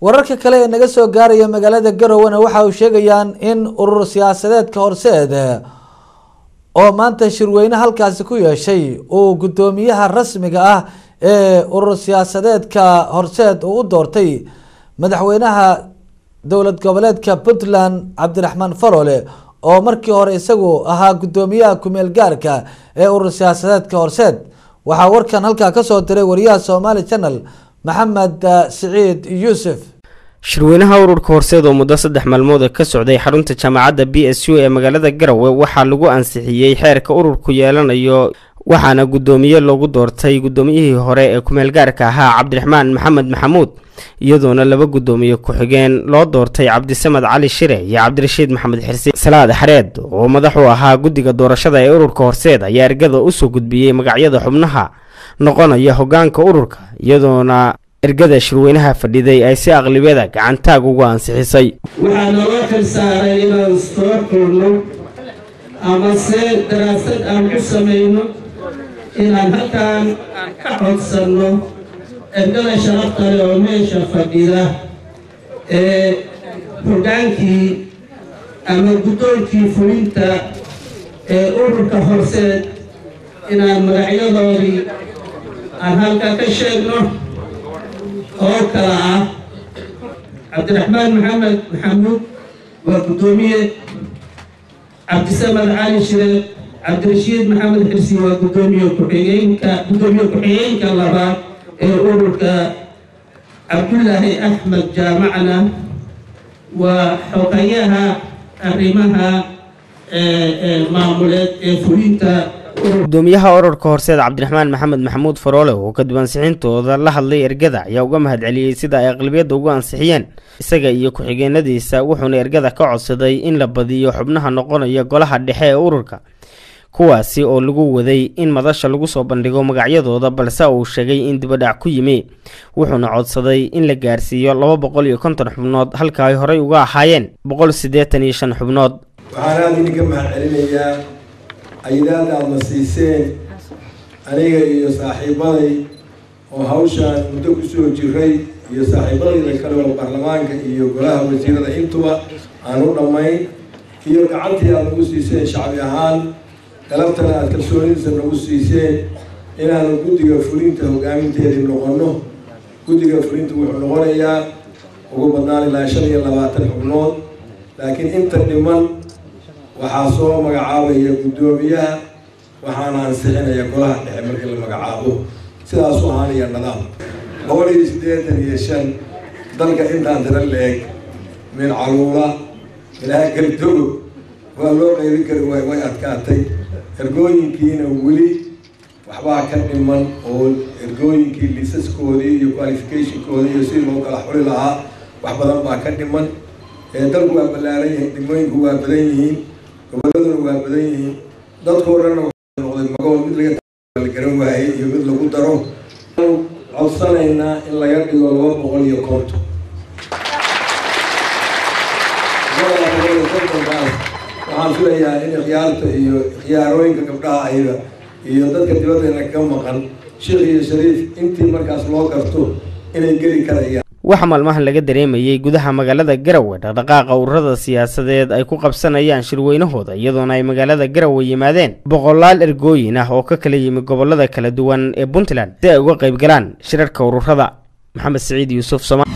wararka kale ee naga soo gaaraya magaalada garowana waxa uu sheegayaan in urur siyaasadeedka horseed oo maanta shirweyne halkaasi ku yeeshay uu guddoomiyaha rasmiga ah ee urur siyaasadeedka horseed uu u doortay madaxweynaha dowlad goboleedka puntland cabdiraxmaan farole oo markii hore isagu ahaa guddoomiyaha kumeel gaarka ee urur siyaasadeedka horseed waxaa warkan halkaa kasoo diray wariyaha somaali channel maxamed siciid yuusuf shirweynaha ururka horseed oo muddo saddex maalmood ka socday xarunta jaamacadda b s u ee magaalada garowe waxaa lagu ansixiyey xeerka ururku yeelanayo waxaana guddoomiye loogu doortay guddoomiyihii hore ee kumeel gaarka ahaa cabdiraxmaan maxamed maxamuud iyadoona laba guddoomiye ku-xigeen loo doortay cabdisamed cali shire iyo cabdirashiid maxamed xirsi salaad xareed oo madax u ahaa guddiga doorashada ee ururka horseed ayaa ergada usoo gudbiyey magacyada xubnaha noqonaya hogaanka ururka iyadoona ergada shirweynaha fadhiday ay si aqlibiyada gacantaag ugu ansixisay waxaa naloo xilsaaray inaan soo xulno ama se daraasad aan ku samayno inaan halkaan aan ka codsanno ergada sharafta leh oo meesha fadhida ee hogaankii ama guddoonkii fulinta ee ururka horseed inaan magacyadoodii aan halka ka sheegno oo kala ah cabdiraxmaan maxamed maxamuud waa guddoomiye cabdisamed cali shire cabdirashiid maxamed xirsi waa guddoomiye ku-xigeenka guddoomiye ku-xigeenka labaad ee ururka cabdullaahi axmed jaamacna waa xogayaha arrimaha maamuleed ee fulinta gudoomiyaha ururka horseed cabdiraxmaan maxamed maxamuud faroole oo kadib ansixintooda la hadlay ergada ayaa uga mahad celiyey sida ay aqlabiyadda ugu ansixiyeen isaga iyo ku-xigeenadiisa wuxuuna ergada ka codsaday in la badiyo xubnaha noqonaya golaha dhexe ee ururka kuwaasi oo lagu waday in madasha lagu soo bandhigo magacyadooda balse uu sheegay in dibadhac ku yimi wuxuuna codsaday in la gaarsiiyo laba boqol iyo konton xubnood halka ay horey uga ahaayeen boqol siddeetan iyo shan xubnood waxaan aada idinka mahad celinayaa ayadaada aadna siiseen aniga iyo saaxiibaday oo hawshaan muddo kusoo jiray iyo saaxiibadayda kale oo baarlamaanka iyo golaha wasiirada intuba aan u dhammayn iyo gacantii aad nagu siiseen shacbi ahaan galabtana aad kalsoonidiisa nagu siiseen inaanu guddiga fulinta hogaaminteedii noqonno guddiga fulinta wuxuu noqonayaa ugu badnaan ilaa shan iyo labaatan xubnood laakiin inta dhiman waxaa soo magacaabaya guddoomiyaha waxaana ansixinaya golaha dhexe markii la magacaabo sidaasu ahaanaya nadaam boqol iyo siddeetan iyo shan dalka intaan tira la-eg min caluula ilaa galdogo waa loo qaybin kari waay way adkaatay ergooyinkiina weli waxbaa ka dhiman oo ergooyinkii liisaskoodii iyo qualificationkoodii iyo si loo kala xuli lahaa wax badan baa ka dhiman dalku waa ballaaran yihiin dhimooyinku waa badan yihiin goboladuna waa badan yihiin dadkoo dhanna waxaa noqday magoo mid laga la garan waayey iyo mid lagu daro codsanaynaa in laga dhigo laba boqol iyo konton labada boqol iyo kontonkaas waxaan filayaa in ikhyaarta iyo ikhyaarooyinka gabdhaha ayda iyo dadka dibaddeena ka maqan sheekh iyo shariif intii markaas loo garto inay geli karayaan waxaa maalmahan laga dareemayey gudaha magaalada garowe dhaqdhaqaaqa ururada siyaasadeed ay ku qabsanayaan shirweynahooda iyadoona ay magaalada garowe yimaadeen boqolaal ergooyin ah oo ka kala yimi gobolada kala duwan ee puntland si ay uga qayb galaan shirarka ururada maxamed siciid yuusuf soma